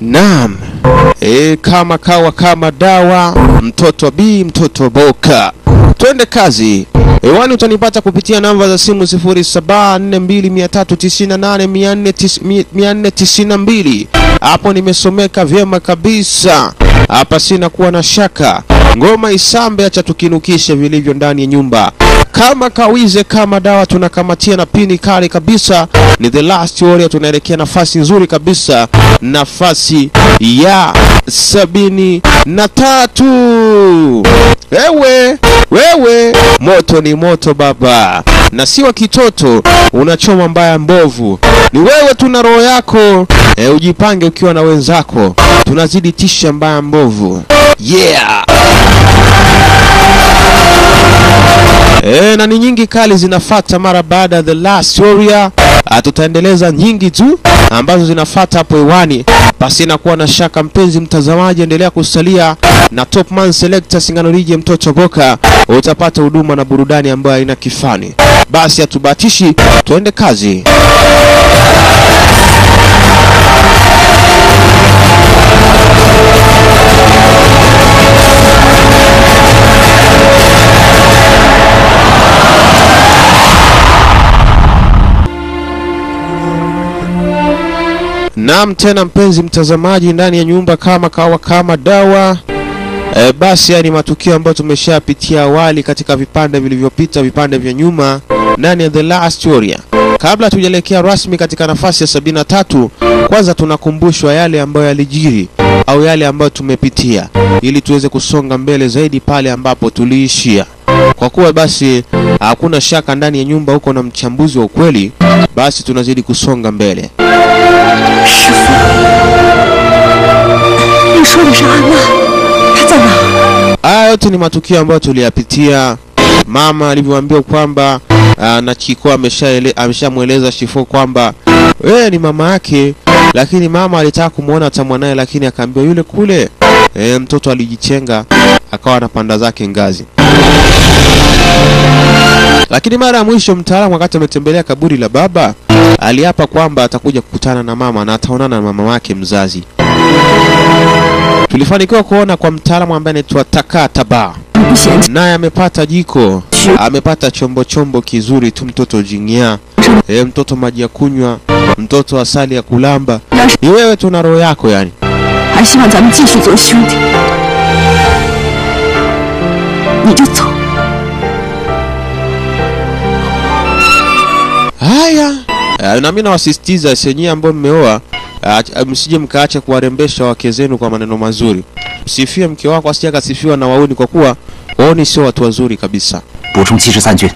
Naam. E, kama kawa kama dawa, mtoto B, mtoto Boka. Twende kazi. Hewani utanipata kupitia namba za simu 0742398492. Hapo nimesomeka vyema kabisa. Hapa sina kuwa na shaka. Ngoma isambe, acha tukinukishe vilivyo ndani ya nyumba. Kama kawize kama dawa, tunakamatia na pini kali kabisa. Ni the last warrior, tunaelekea nafasi nzuri kabisa, nafasi ya sabini na tatu. Wewe wewe, moto ni moto baba, na si wa kitoto, unachoma mbaya mbovu. Ni wewe tuna roho yako e, ujipange ukiwa na wenzako, tunazidi tisha mbaya mbovu. Yeah. E, na ni nyingi kali zinafata mara baada ya The Last Warrior. Ah, Tutaendeleza nyingi tu ambazo zinafata hapo hewani, basi nakuwa na shaka. Mpenzi mtazamaji, endelea kusalia na Topman Selector Singano Lije mtoto Boka, utapata huduma na burudani ambayo haina kifani. Basi hatubatishi, tuende kazi. Naam, tena mpenzi mtazamaji, ndani ya nyumba kama kawa kama dawa. E, basi haya ni matukio ambayo tumeshapitia awali katika vipande vilivyopita, vipande vya nyuma ndani ya The Last Warrior. Kabla tujaelekea rasmi katika nafasi ya sabini na tatu, kwanza tunakumbushwa yale ambayo yalijiri au yale ambayo tumepitia, ili tuweze kusonga mbele zaidi pale ambapo tuliishia. Kwa kuwa basi hakuna shaka ndani ya nyumba huko na mchambuzi wa ukweli, basi tunazidi kusonga mbele. 师傅，你说的是安娜，她在哪儿？ Haya yote ni matukio ambayo tuliyapitia. Mama alivyoambiwa kwamba ah, na Chiko ameshaele- ameshamweleza Shifo kwamba wewe ni mama yake, lakini mama alitaka kumwona hata mwanaye, lakini akaambiwa yule kule. E, mtoto alijichenga akawa anapanda zake ngazi. Lakini mara ya mwisho mtaalamu wakati ametembelea kaburi la baba aliapa kwamba atakuja kukutana na mama na ataonana na mama wake mzazi. Tulifanikiwa kuona kwa mtaalamu ambaye anaitwa Takataba, 你不嫌弃？ naye amepata jiko, amepata chombo chombo kizuri tu, mtoto jing'ia, e, mtoto maji ya kunywa, mtoto asali ya kulamba. 要是 Ni wewe tu na roho yako yani. 还希望咱们继续做兄弟，你就走。 Haya, eh, na mimi nawasisitiza senyewe ambao mmeoa, ah, msije mkaacha kuwarembesha wake zenu kwa maneno mazuri. Msifie mke wako asije akasifiwa na wauni, kwa kuwa wauni sio watu wazuri kabisa. 补充七十三军。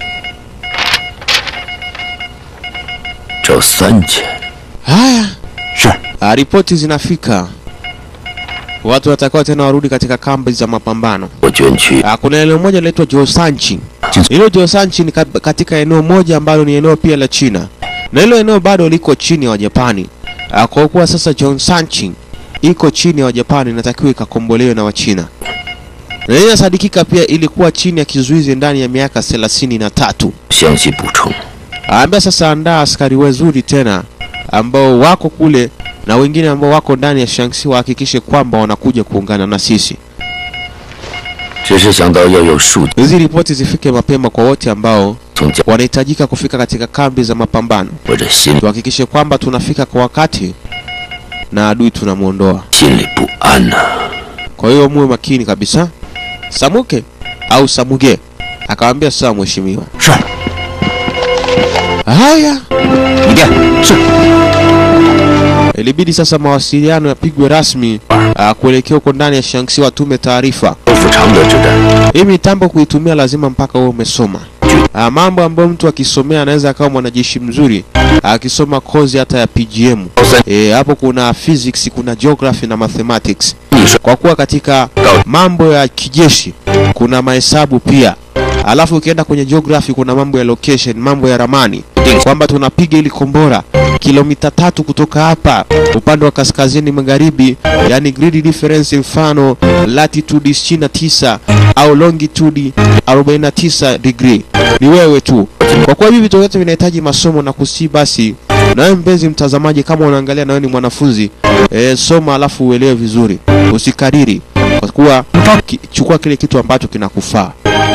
找三千， Haya, 是， ah, ripoti zinafika, watu watakiwa tena warudi katika kambi za mapambano. 我捐躯 Ah, kuna eneo moja linaitwa Josanchi. Jinsi- Hilo Josanchi ni kat- katika eneo moja ambalo ni eneo pia la China, na hilo eneo bado liko chini ya Wajapani. Ah, Kwa kuwa sasa Josanchi iko chini ya Wajapani, inatakiwa ikakombolewe na Wachina, na hii inasadikika pia ilikuwa chini ya kizuizi ndani ya miaka thelathini na tatu. 详细补充。 Aambia sasa, andaa askari wazuri tena ambao wako kule na wengine ambao wako ndani ya Shanxi, wahakikishe kwamba wanakuja kuungana na sisi. 只是想到要有数据 Hizi ripoti zifike mapema kwa wote ambao 从家 wanahitajika kufika katika kambi za mapambano. 我这心 Tuhakikishe kwamba tunafika kwa wakati na adui tunamwondoa. 心里不安呐、 Kwa hiyo muwe makini kabisa. Samuke au Samuge akamwambia sawa, mheshimiwa. 是， Haya, 一电是， ilibidi sasa mawasiliano yapigwe rasmi ah, kuelekea huko ndani ya Shanxi, watume taarifa. 收复常德之战， Hii mitambo kuitumia lazima mpaka uwe umesoma. Ah, mambo ambayo mtu akisomea anaweza akawa mwanajeshi mzuri akisoma kozi hata ya PGM. E, hapo kuna physics, kuna geography na mathematics. 你说 Kwa kuwa katika mambo ya kijeshi kuna mahesabu pia. Alafu ukienda kwenye geography kuna mambo ya location, mambo ya ramani, kwamba tunapiga ili kombora kilomita tatu kutoka hapa upande wa kaskazini magharibi, yani grid difference, mfano latitude 29 au longitude 49 degree. Ni wewe tu. Kwa kuwa hivi vitu vyote vinahitaji masomo na kusi, basi Nawe mpenzi mtazamaji, kama unaangalia nawe ni mwanafunzi e, soma alafu uelewe vizuri, usikariri kwa kuwa ki, chukua kile kitu ambacho kinakufaa.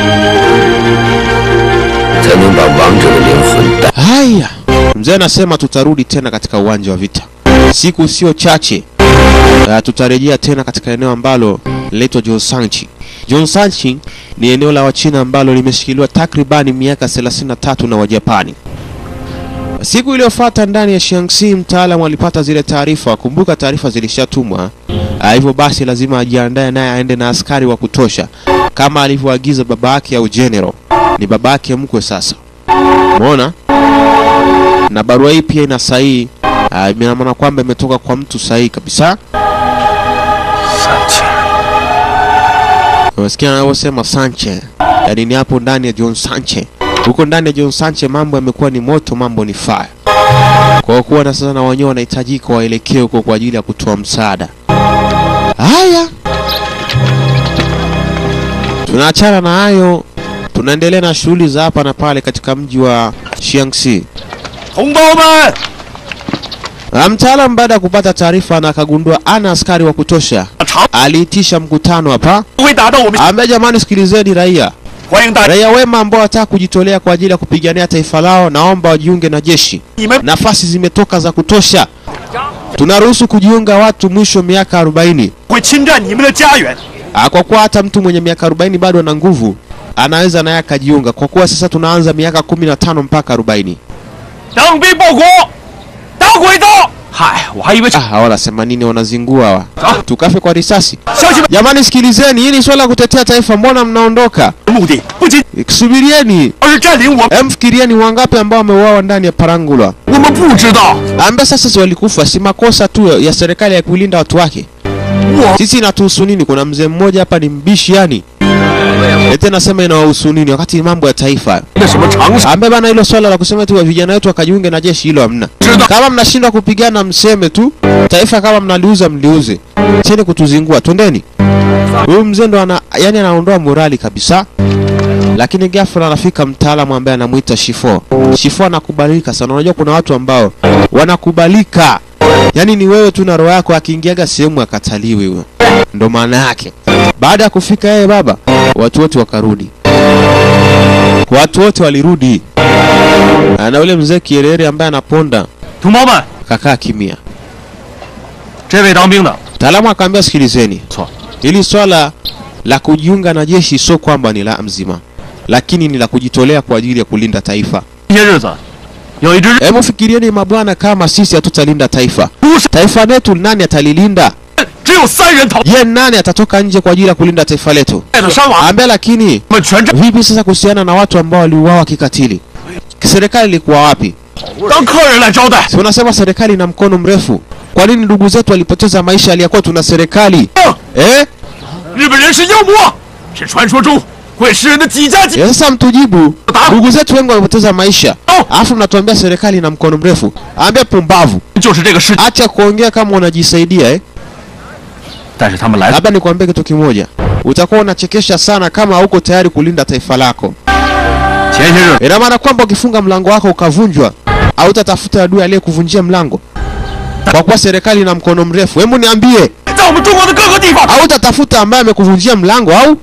才能把王者的灵魂带。 Haya, mzee anasema tutarudi tena katika uwanja wa vita siku sio chache. Uh, tutarejea tena katika eneo ambalo linaitwa Jonsanchi. Jonsanchi ni eneo la Wachina ambalo limeshikiliwa takribani miaka 33 na Wajapani. Siku iliyofuata ndani ya Shaanxi, mtaalamu alipata zile taarifa. Kumbuka taarifa zilishatumwa, Ah, hivyo basi lazima ajiandae naye aende na askari wa kutosha kama alivyoagiza baba yake au general. Ni baba yake mkwe sasa, umeona? Na barua hii pia ina sahihi, ah, ina maana kwamba imetoka kwa mtu sahihi kabisa. 三千， Unasikia anavyosema Sanche, yaani ni hapo ndani ya John Sanche. Huko ndani ya John Sanche mambo yamekuwa ni moto, mambo ni fire. Kwa kuwa na sasa na wenyewe wanahitajika waelekee huko kwa ajili ya kutoa msaada. Haya, tunaachana na hayo, tunaendelea na shughuli za hapa na pale katika mji wa Shaanxi. 同胞们， Na Mtaalam baada ya kupata taarifa na akagundua ana askari wa kutosha, 长 aliitisha mkutano hapa, 不会打到我们， ambaye jamani, sikilizeni raia 欢迎大家， Raia wema ambao wataka kujitolea kwa ajili ya kupigania taifa lao, naomba wajiunge na jeshi. 你们 Nafasi zimetoka za kutosha. Tunaruhusu kujiunga watu mwisho miaka 40. 会侵占你们的家园。 Ah, Kwa kuwa hata mtu mwenye miaka 40 bado ana nguvu, anaweza naye akajiunga, kwa kuwa sasa tunaanza miaka 15 mpaka 40. 当兵报国，打鬼子！嗨，我还以为 Ah, hawa wanasema nini? Wanazingua hawa, tukafe kwa risasi. 乡亲们 Jamani, sikilizeni, hili swala la kutetea taifa, mbona mnaondoka? 的目的不仅 Subirieni, 而是占领我们， em, fikirieni wangapi ambao wameuawa ndani ya Parangulwa. 我们不知道。 ambaye sasa si walikufa, si makosa tu ya serikali ya kulinda watu wake. 我 Sisi inatuhusu nini? Kuna mzee mmoja hapa ni mbishi yani, ete nasema inawahusu nini wakati ni mambo ya taifa 那什么常识？ ambaye bana, hilo swala la kusema tu vijana wetu wakajiunge na jeshi, hilo hamna. 知道 Kama mnashindwa kupigana, mseme tu taifa, kama mnaliuza mliuze, cheni kutuzingua, twendeni. Huyu mzee ndo ana, yani anaondoa morali kabisa. Lakini ghafla anafika mtaalamu ambaye anamuita Shifo. Shifo anakubalika sana. Unajua kuna watu ambao wanakubalika, yaani ni wewe tu na roho yako, akiingiaga sehemu akataliwi huyo, ndo maana yake. Baada ya kufika yeye baba, watu wote wakarudi, watu wote walirudi, na ule mzee Kierere ambaye anaponda 同胞们， kakaa kimya. 这位当兵的 Mtaalamu akaambia, sikilizeni, 错， hili swala la kujiunga na jeshi sio kwamba ni la mzima, lakini ni la kujitolea kwa ajili ya kulinda taifa. 这些日子有一支 Hebu fikirieni mabwana, kama sisi hatutalinda taifa, 不是 taifa letu nani atalilinda? 只有三人逃 Je, nani atatoka nje kwa ajili ya kulinda taifa letu? 败的伤亡， Ambaye lakini 我们全占 vipi sasa kuhusiana na watu ambao waliuawa kikatili? Serikali ilikuwa wapi? 当客人来招待。 Si unasema serikali ina mkono mrefu? Kwa nini ndugu zetu walipoteza maisha aliyakuwa tuna serikali 嗯 eh? 日本人是妖魔，是传说中会食人的几家几 Ya sasa mtujibu, ndugu zetu wengi wamepoteza maisha, alafu mnatuambia serikali ina mkono mrefu. Ambia pumbavu, 就是这个世界。 acha kuongea kama unajisaidia eh? 但是他们来 Labda nikwambie kitu kimoja, utakuwa unachekesha sana kama hauko tayari kulinda taifa lako. 前些日 Ina maana kwamba ukifunga mlango wako ukavunjwa, hautatafuta adui aliyekuvunjia mlango kwa kuwa serikali ina mkono mrefu. Hebu niambie, 在我们中国的各个地方， hautatafuta ambaye amekuvunjia mlango au?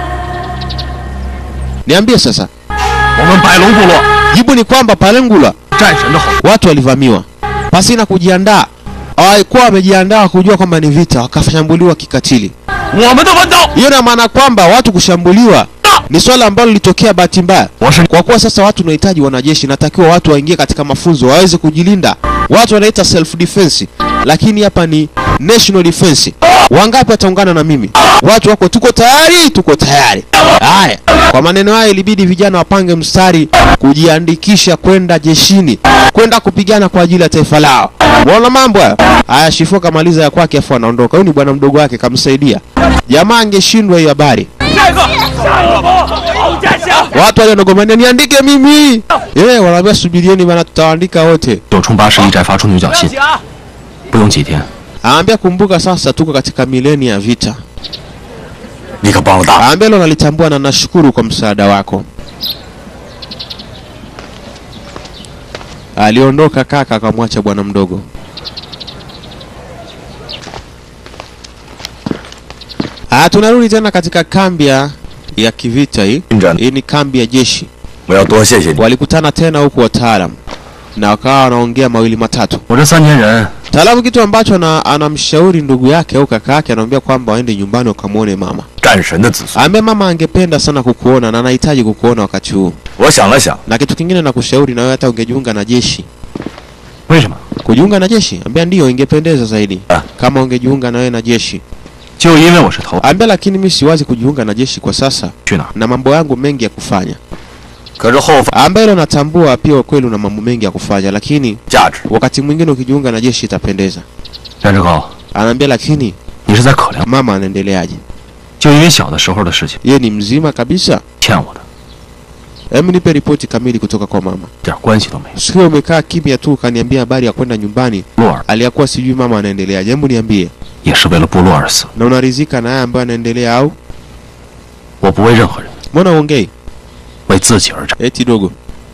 Niambie sasa. 我们百龙部落 Jibu ni kwamba Palengula 战神的后， watu walivamiwa pasina kujiandaa, hawakuwa wamejiandaa kujua kwamba ni vita, wakashambuliwa kikatili. 我们的文刀 Hiyo ina maana kwamba watu kushambuliwa ni swala ambalo lilitokea bahati mbaya. 我是 Kwa kuwa sasa watu wanahitaji wanajeshi, natakiwa watu waingie katika mafunzo waweze kujilinda. Watu wanaita self defense, lakini hapa ni national defense. Wangapi wataungana na mimi? Watu wako, tuko tayari, tuko tayari. Haya, kwa maneno haya ilibidi vijana wapange mstari kujiandikisha kwenda jeshini, kwenda kupigana kwa ajili ya taifa lao. Unaona mambo haya? Haya, Shifo kamaliza ya kwake, afu anaondoka. Huyu ni bwana mdogo wake, kamsaidia. Jamaa angeshindwa hiyo habari 下一个，下一个吧，好家乡。 watu walionogomania niandike mimi eh, wanaambia subirieni bana, tutawaandika wote. 九冲八十一寨发出牛角信，不用几天， Aambia kumbuka, sasa tuko katika milenia ya vita. 你可帮了大。 Aambia hilo nalitambua na nashukuru kwa msaada wako. Aliondoka kaka akamwacha bwana mdogo. Ah, tunarudi tena katika kambi ya ya kivita hii. 军长， Hii ni kambi ya jeshi. 我要多谢谢你。 Walikutana tena huku wataalam na wakawa wanaongea mawili matatu. 我这三千人 Mtaalamu kitu ambacho ana- anamshauri ndugu yake au kaka yake, anamwambia kwamba waende nyumbani wakamwone mama. 战神的子孙。 Ambaye mama angependa sana kukuona na anahitaji kukuona wakati huu. 我想了想， Na kitu kingine nakushauri na wewe hata ungejiunga na jeshi. 为什么？ Kujiunga na jeshi? Ambia ndio ingependeza zaidi. Ah. Kama ungejiunga na wewe na jeshi. 就因为我是头， Ambia lakini mimi siwazi kujiunga na jeshi kwa sasa 去哪儿？ na mambo yangu mengi ya kufanya. 可是后方 Ambaye hilo natambua pia kweli una mambo mengi ya kufanya lakini 价值， wakati mwingine ukijiunga na jeshi itapendeza. 袁志高， Anaambia lakini 你是在可怜我， mama anaendeleaje? 就因为小的时候的事情 Yeye ni mzima kabisa? 欠我的， Hebu nipe ripoti kamili kutoka kwa mama. 一点关系都没有。 Sio umekaa kimya tu ukaniambia habari ya kwenda nyumbani, 洛尔 aliyakuwa sijui mama anaendeleaje. Hebu niambie, 也是为了部落而死， na unaridhika na haya ambayo anaendelea au 我不为任何人， mbona uongei? 为自己而战。 Eti dogo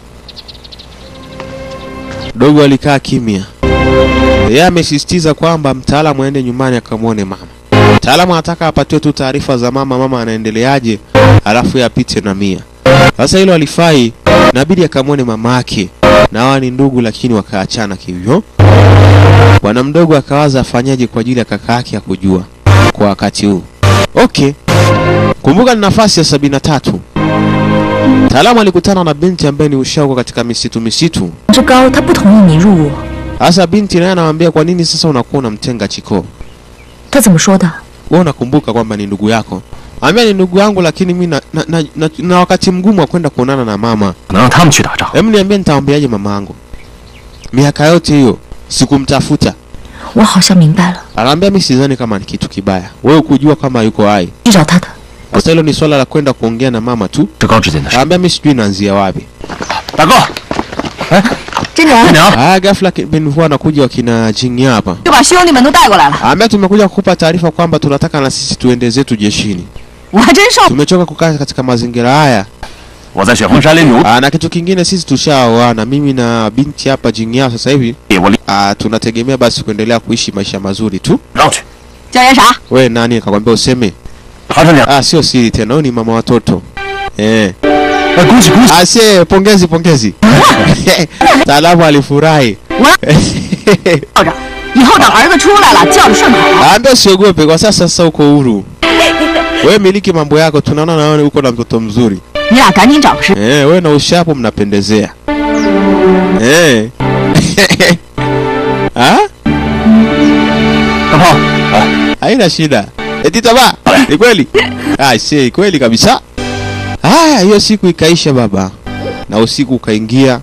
dogo alikaa kimya. Yeye amesisitiza kwamba mtaalamu aende nyumbani akamwone mama. Mtaalamu anataka apatiwe tu taarifa za mama, mama anaendeleaje, alafu yeye apite na mia. Sasa hilo alifai, inabidi akamwone mama yake, na hawa ni ndugu, lakini wakaachana kivyo. Bwana mdogo akawaza afanyaje kwa ajili ya kaka yake ya kujua kwa wakati huu. Okay, kumbuka ni nafasi ya sabini na tatu. Mtaalamu alikutana na binti ambaye ni ushago katika misitu misitu. 志高他不同意你入伍， Sasa binti naye anamwambia kwa nini sasa unakuwa unamtenga Chiko? 他怎么说的？ Wewe unakumbuka kwamba ni ndugu yako. Ambia ni ndugu yangu lakini mimi na, na, na, na, na wakati mgumu wa kwenda kuonana na mama. 可能让他们去打仗。 Hebu niambie nitaambiaje mama yangu? Miaka yote hiyo sikumtafuta. 我好像明白了， Anaambia mimi sidhani kama ni kitu kibaya. Wewe kujua kama yuko hai. 去找他的。 Sasa hilo ni swala la kwenda kuongea na mama tu. 志高之间的事。 Anaambia mimi sijui naanzia wapi. 大哥， 真娘队，长， Ah, ghafla bin huwa anakuja wakina Jingi hapa. 就把兄弟们都带过来了， Ambia tumekuja kukupa taarifa kwamba tunataka na sisi tuende zetu jeshini. 我还真受。 Tumechoka kukaa katika mazingira haya. 我在雪峰山林奴， Aa, na kitu kingine sisi tushaoana, mimi na binti hapa Jingyao sasa hivi 我离 aa, tunategemea basi kuendelea kuishi maisha mazuri tu. 让去。 叫人啥？ We nani akakwambia useme? 韩厂长， Ah, sio siri tena, huyu ni mama watoto. Eh. 哎，恭喜恭喜！ Ah, sie pongezi pongezi. Taalamu alifurahi. 叫着，以后等儿子出来了，叫着顺口。 Ambia usiogope kwa sasa sasa uko huru. Wewe miliki mambo yako, tunaona na wewe uko na mtoto mzuri. 你俩赶紧找个时。 Eh, wewe na ushapo mnapendezea. Eh. ah? 大炮， Haina shida. Eti taba, ni kweli? Ah, si kweli kabisa. Haya, hiyo siku ikaisha baba, na usiku ukaingia,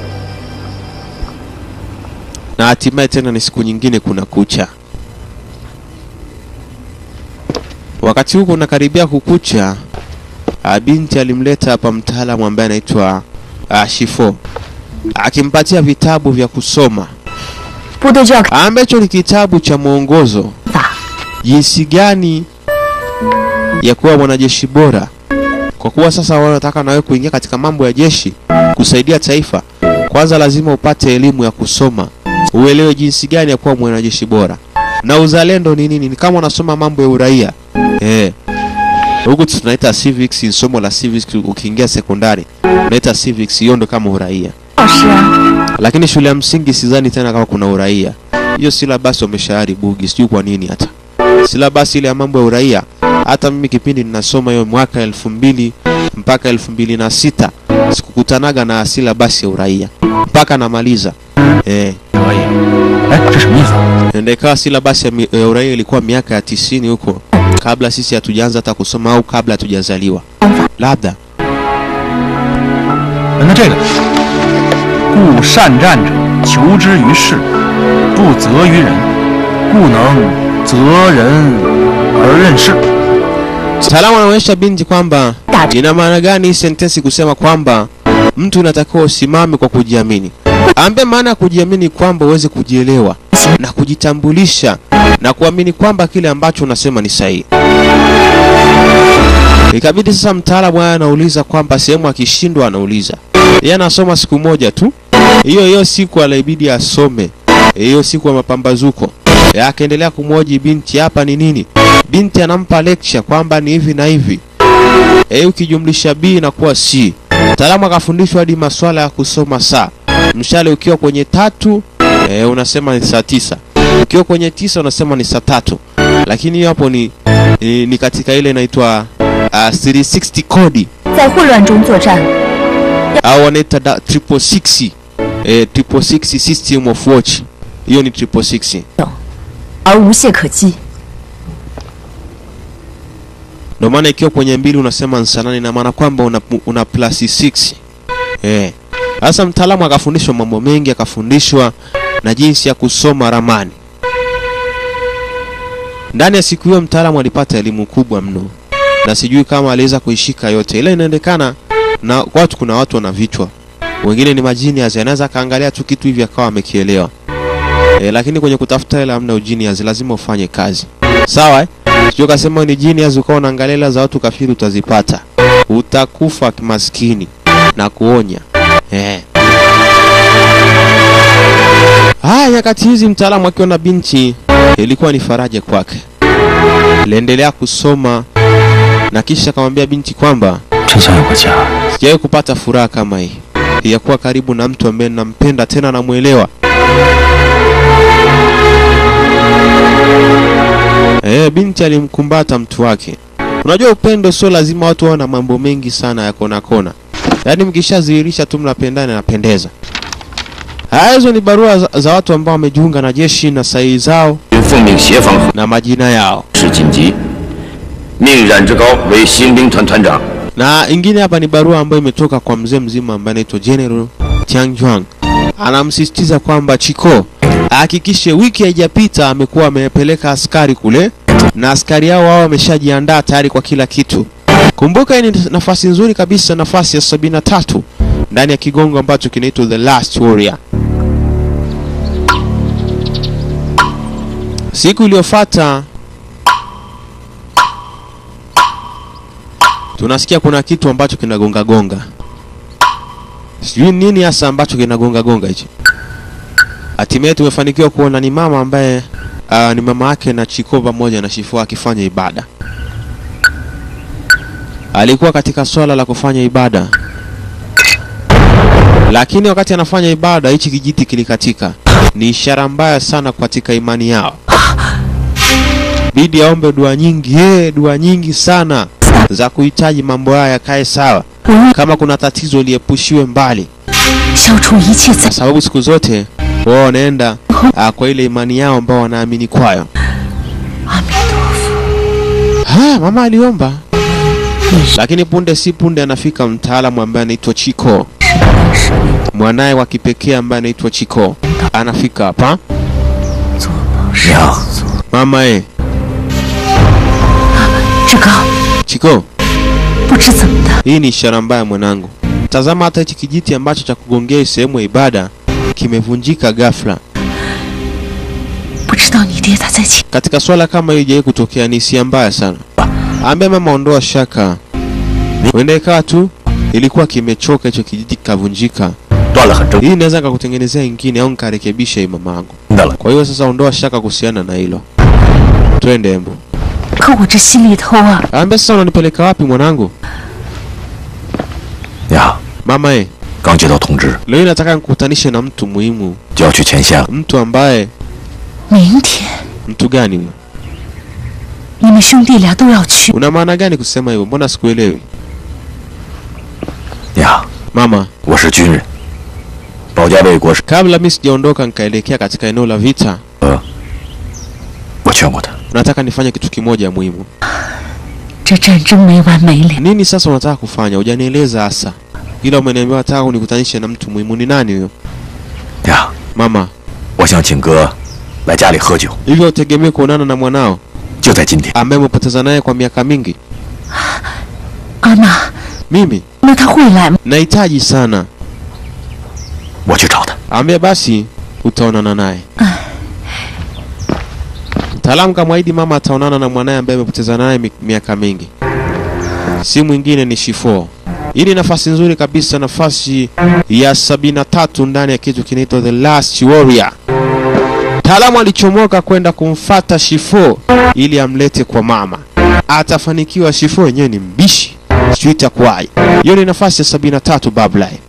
na hatimaye tena ni siku nyingine kuna kucha. Wakati huko unakaribia kukucha, ah, binti alimleta hapa mtaalamu ambaye anaitwa ah, Shifo akimpatia vitabu vya kusoma 部队就要开 ambacho ni kitabu cha mwongozo 打， jinsi gani ya kuwa mwanajeshi bora, kwa kuwa sasa wanataka nawe kuingia katika mambo ya jeshi kusaidia taifa. Kwanza lazima upate elimu ya kusoma, uelewe jinsi gani ya kuwa mwanajeshi bora, na uzalendo ni nini. Ni kama unasoma mambo ya uraia eh. Huku tunaita civics, ni somo la civics. Ukiingia sekondari unaita civics, hiyo ndo kama uraia 老师啊， lakini shule ya msingi sidhani tena kama kuna uraia. Hiyo silabasi wameshaharibugi, sijui kwa nini hata silabasi ile ya mambo ya uraia. Hata mimi kipindi ninasoma hiyo mwaka elfu mbili mpaka elfu mbili na sita sikukutanaga na silabasi ya uraia mpaka namaliza eh. 可以。哎，这什么意思啊？ Ndio ikawa silabasi ya, mi- ya uraia ilikuwa miaka ya tisini huko, kabla sisi hatujaanza hata kusoma au kabla hatujazaliwa labda. 那这个，故善战者求之于事，不责于人，故能责人而任事。 Mtaalamu anaonyesha binti kwamba ina maana gani hii sentensi kusema kwamba mtu unatakiwa usimame kwa kujiamini. Ambe maana ya kujiamini kwamba uweze kujielewa na kujitambulisha na kuamini kwamba kile ambacho unasema ni sahihi. Ikabidi sasa mtaalamu haya anauliza kwamba sehemu akishindwa anauliza. Yeye anasoma siku moja tu Hiyo hiyo siku alibidi asome, hiyo siku ya mapambazuko. Eh, Akaendelea kumwoji binti, hapa ni nini? Binti anampa lecture kwamba ni hivi na hivi. Eh, ukijumlisha B inakuwa C. Mtaalamu akafundishwa hadi maswala ya kusoma saa. Mshale ukiwa kwenye tatu e, unasema ni saa tisa. Ukiwa kwenye tisa unasema ni saa tatu. Lakini hiyo hapo ni, ni, ni katika ile inaitwa uh, 360 kodi 在混乱中作战， au wanaita da- triple six eh, triple six system of watch. Hiyo ni triple six. 而无懈可击。 Ndio maana ikiwa kwenye mbili unasema ni saa nane ina maana kwamba una, una plus 6. Eh. Sasa mtaalamu akafundishwa mambo mengi, akafundishwa na jinsi ya kusoma ramani. Ndani ya siku hiyo mtaalamu alipata elimu kubwa mno, na sijui kama aliweza kuishika yote, ila inaendekana na watu, kuna watu wana vichwa, wengine ni majinias, anaweza akaangalia tu kitu hivi akawa amekielewa. E, lakini kwenye kutafuta hela hamna ujinias, lazima ufanye kazi, sawa eh? Sio kasema ni genius ukawa unaangalia hela za watu kafiri utazipata. Utakufa kimaskini na kuonya. Eh. Haya, nyakati hizi mtaalamu akiwa na binti ilikuwa ni faraja kwake. Aliendelea kusoma na kisha akamwambia binti kwamba 真想有个家。 sijawahi kupata furaha kama hii ya kuwa karibu na mtu ambaye nampenda tena namwelewa. Eh, binti alimkumbata mtu wake. Unajua upendo sio lazima watu wawe na mambo mengi sana ya kona kona, yaani mkishadhihirisha tu mnapendana inapendeza. Haya, hizo ni barua za, za watu ambao wamejiunga na jeshi na sahihi zao 奉命协防 na majina yao. 是紧急，命冉志高为新兵团团长。 Na ingine hapa ni barua ambayo imetoka kwa mzee mzima ambaye anaitwa General Tianjuang. Anamsisitiza kwamba Chiko ahakikishe wiki haijapita amekuwa amepeleka askari kule na askari hao wao wameshajiandaa tayari kwa kila kitu. Kumbuka hii ni nafasi nzuri kabisa, nafasi ya sabini na tatu ndani ya kigongo ambacho kinaitwa The Last Warrior. Siku iliyofuata tunasikia kuna kitu ambacho kinagonga gonga, sijui nini hasa ambacho kinagonga gonga hichi. Hatimaye tumefanikiwa kuona ni mama ambaye uh, ni mama yake na Chiko pamoja na Shifua akifanya ibada. Alikuwa katika swala la kufanya ibada, lakini wakati anafanya ibada hichi kijiti kilikatika. Ni ishara mbaya sana katika imani yao. Bidi aombe dua nyingi, eh, dua nyingi sana za kuhitaji mambo haya yakae sawa. 我愿 Kama kuna tatizo liepushiwe mbali, 消除一切灾 kwa sababu siku zote wao wanaenda ah, kwa ile imani yao ambao wanaamini kwayo. 阿弥陀佛， Ha, mama aliomba, lakini punde si punde anafika mtaalamu ambaye anaitwa Chiko, mwanaye wa kipekee ambaye anaitwa Chiko anafika hapa. 做梦是娘， Mama e, 志高， Chiko, 不知怎么的， hii ni ishara mbaya mwanangu. Tazama hata hichi kijiti ambacho cha kugongea hii sehemu ya ibada kimevunjika ghafla. 不知道你爹他在前， Katika swala kama hili haijawahi kutokea, ni hisia mbaya sana. Ambia mama, ondoa shaka, huenda ikawa tu ilikuwa kimechoka hicho kijiti kikavunjika. 断了很正 Hii inaweza nikakutengenezea ingine au nikarekebisha hii mamangu. 的了。 Kwa hiyo sasa ondoa shaka kuhusiana na hilo. Twende embu. 可我这心里头啊， Ambia sasa unanipeleka wapi mwanangu? 娘， Mama e, 刚接到通知， leo nataka nikukutanishe na mtu muhimu, 就要去前线了。 mtu ambaye 明天 mtu gani huyo? 你们兄弟俩都要去， Una maana gani kusema hivyo? Mbona sikuelewi? 娘， Mama, 我是军人，保家卫国是 kabla mimi sijaondoka nikaelekea katika eneo la vita, 我劝过他， nataka nifanye kitu kimoja muhimu. 这战争没完没了， Nini sasa unataka kufanya? Hujanieleza hasa, ila umeniambia nataka unikutanishe na mtu muhimu. Ni nani huyo? 娘， Mama, 我想请哥来家里喝酒， hivyo utegemee kuonana na mwanao 就在今天。 ambaye umepoteza naye kwa miaka mingi? 阿娜， Mimi 那他会来吗？ nahitaji sana. 我去找他。 Ambia basi utaonana naye. Mtaalamu kamwahidi mama ataonana na mwanaye ambaye amepoteza naye mi- miaka mingi. Si mwingine ni Shifo. Hii ni nafasi nzuri kabisa, nafasi ya 73 ndani ya kitu kinaitwa The Last Warrior. Mtaalamu alichomoka kwenda kumfata Shifo ili amlete kwa mama. Atafanikiwa? Shifo wenyewe ni mbishi, sijui itakuwaje. Hiyo ni nafasi ya 73 Babylon.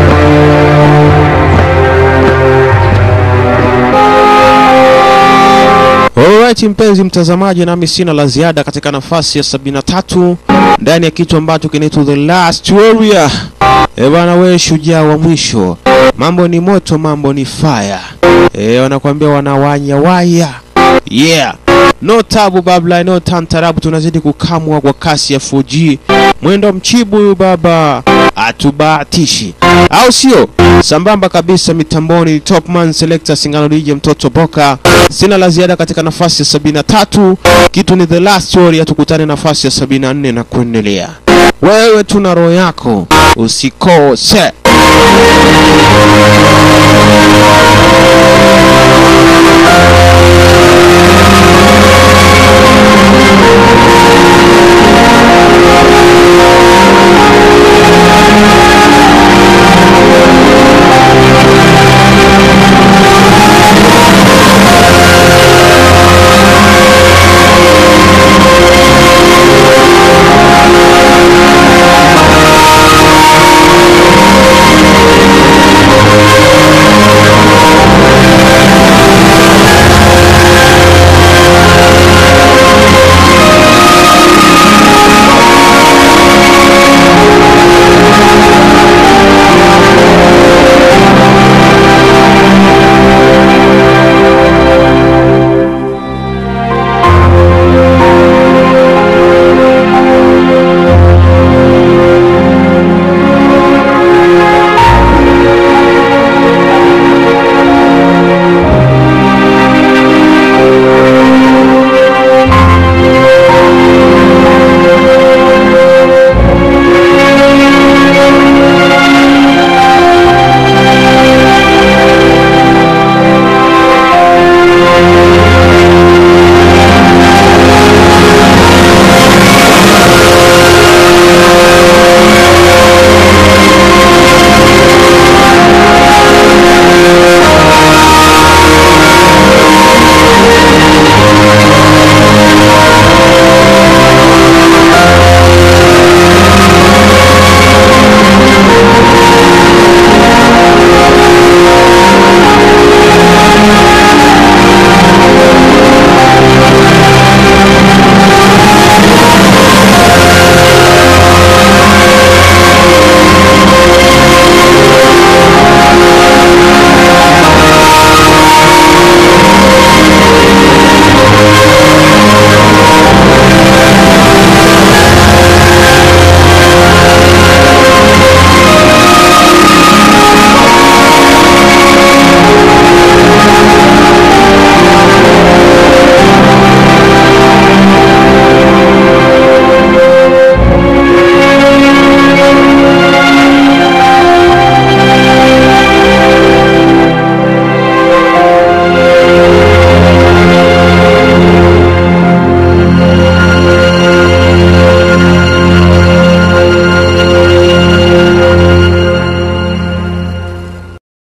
Alright, mpenzi mtazamaji, nami sina la ziada katika nafasi ya 73 ndani ya kitu ambacho kinaitwa The Last Warrior. E bana, we shujaa wa mwisho, mambo ni moto, mambo ni fire. E, wanakuambia wanawanya waya. Yeah. No tabu babla, no tantarabu, tunazidi kukamwa kwa kasi ya 4G. Mwendo mchibu huyu baba atubahatishi, au sio? Sambamba kabisa mitamboni, Topman Selector Singano DJ mtoto Boka. Sina la ziada katika nafasi ya 73, kitu ni The Last Story. Tukutane nafasi ya 74 na kuendelea. Wewe tuna roho yako, usikose.